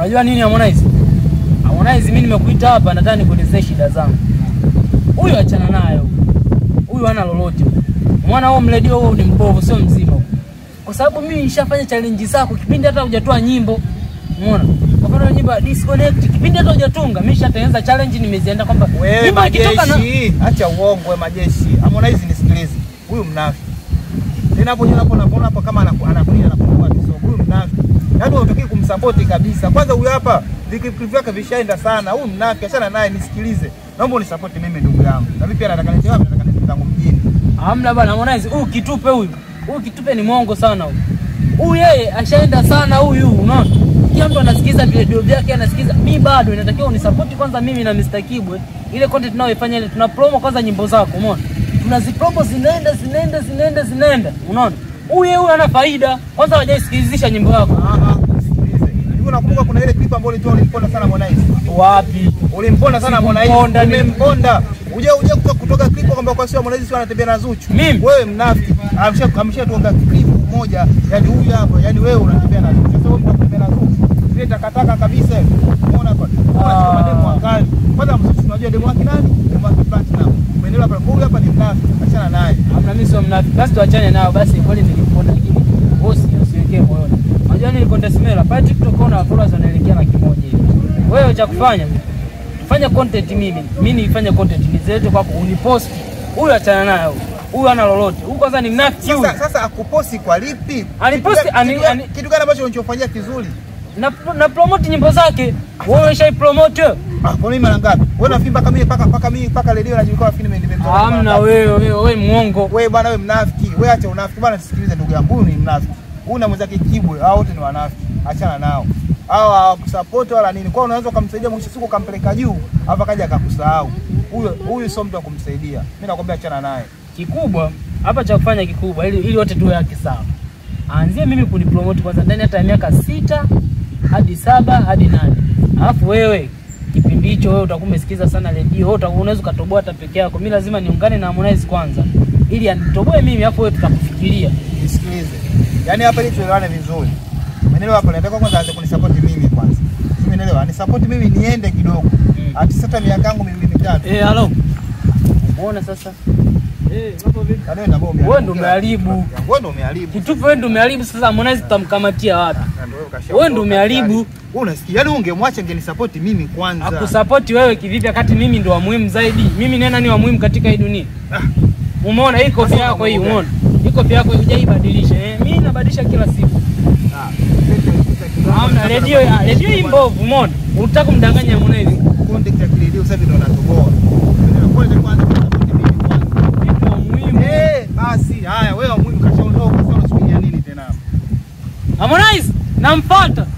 Unajua nini Harmonize? Harmonize mimi nimekuita hapa nataka nikuelezee shida zangu. Huyu achana nayo. Huyu hana lolote. Mwana huo mredio huo ni mbovu sio mzima. Kwa sababu mimi nishafanya challenge zako kipindi hata hujatoa nyimbo. Umeona? Kwa mfano nyimbo ya disconnect kipindi hata hujatunga mimi nishatengeneza challenge nimezienda kwamba Wewe nyimbo ikitoka na majeshi, acha uongo wewe majeshi. Harmonize nisikilize. Huyu mnafiki. Tena hapo hapo napoona hapo kama anaku- anakunia anapungua kisogo. Huyu mnafiki. Yaani unataki kumsupport kabisa. Kwanza huyu hapa viklipu vyake vishaenda sana. Huyu mnafiki achana naye nisikilize. Naomba unisupport mimi ndugu yangu. Na mimi pia nataka niende wapi? Nataka niende zangu mjini. Hamna bana Harmonize, huyu kitupe huyu. Huyu kitupe ni mwongo sana huyu. Huyu yeye ashaenda sana huyu, unaona? Kila mtu anasikiza video vyake anasikiza. Mimi bado inatakiwa unisupport kwanza mimi na Mr. Kibwe. Ile content tunayoifanya ile tuna promo kwanza nyimbo zako, umeona? Tunazipromo zinaenda zinaenda zinaenda zinaenda, unaona? Huyu yeye huyu ana faida. Kwanza hawajaisikilizisha nyimbo yako. Ah ah, nisikilize. Hivi unakumbuka kuna ile clip ambayo ulitoa ulimponda sana Harmonize? Wapi? Ulimponda sana Harmonize. Sikumponda, ni- Umemponda. Uje uje kutoka kutoka clip kwamba kwa sio Harmonize sio anatembea na Zuchu. Mimi? Wewe mnafiki. Amsha amshatuanga clip moja. Yaani huyu hapa, yaani wewe unatembea na Zuchu. Sasa wewe unatembea na Zuchu. Zile takataka kabisa. Umeona hapa? Unaona Ah. kama demo wakali. Kwanza Zuchu unajua demo wake nani? Demo wake Platinum. Umeelewa hapa? Huyu hapa ni mnafiki. Achana naye. Hamna, mimi sio mnafiki. Basi tuachane nao basi, kweli niliponda, lakini bosi usiwekee moyoni. Unajua nini content smela pale TikTok una followers wanaelekea laki moja hivi. Wewe cha kufanya fanya content mimi, mimi nifanye content nizilete kwako unipost. Huyu achana naye huyu. Huyu ana lolote. Huyu kwanza ni mnafiki huyu. Sasa sasa akuposti kwa lipi? Aliposti, Kitu gani- ani- kitu gani- ani- Kitu gani ambacho unachofanyia kizuri? Na, na promote nyimbo zake. Wewe ushai promote? Ah, kwa nini mara ngapi? Wewe unafikiri mpaka mimi mpaka mpaka mimi mpaka redio najulikana fikiri mimi nimemtoa. mara Hamna ngapi? wewe, wewe wewe mwongo. Wewe bwana wewe mnafiki. Wewe acha unafiki bwana, sikilize ndugu yangu, huyu ni mnafiki. Huyu na mwenzake Kibwe, hao wote ni wanafiki. Achana nao. Hao hawakusupport wala nini. Kwa hiyo unaweza ukamsaidia mwisho siku ukampeleka juu, hapa kaja akakusahau. Huyo huyu sio mtu wa kumsaidia. Mimi nakwambia achana naye. kikubwa hapa cha kufanya kikubwa ili ili wote tuwe haki sawa. Aanzie mimi kunipromote kwanza ndani hata ya miaka sita hadi saba hadi nane. Alafu wewe kipindi hicho wewe utakuwa umesikiza sana redio, wewe utakuwa unaweza ukatoboa hata peke yako. Mimi lazima niungane na Harmonize kwanza ili anitoboe mimi, alafu wewe tutakufikiria. Nisikilize. Yaani hapa ili tuelewane vizuri. Umeelewa hapo? Nataka kwanza aanze kunisupport mimi kwanza. Umeelewa? Anisupport mimi niende kidogo. Mm. Ati sasa miaka yangu miwili mitatu. Eh, halo. Umeona sasa? Eh, mambo vipi? Yaani wewe ndio umeharibu. Wewe ndio umeharibu. Wewe ndio umeharibu. Kitufu wewe ndio umeharibu sasa Harmonize tutamkamatia wapi? Wewe ndio umeharibu. Wewe unasikia? Yaani ungemwacha angenisupport mimi kwanza. Akusapoti wewe kivipi wakati mimi ndo wa muhimu zaidi? Mimi nena ni wa muhimu katika hii dunia. Ah. Umeona hii kofia yako hii, umeona? Hii kofia yako hujaibadilisha. Eh, mimi nabadilisha kila siku. Ah. Hamna redio ya redio hii mbovu, umeona? Unataka kumdanganya Harmonize. Contact ya kiredio sasa ndio natoboa. Umeelewa? Kwa hiyo kwanza kunisupport mimi kwanza. Mimi ndo wa muhimu. Eh, basi haya wewe wa muhimu kashaondoka sasa unasubiria nini tena? Harmonize, namfuata.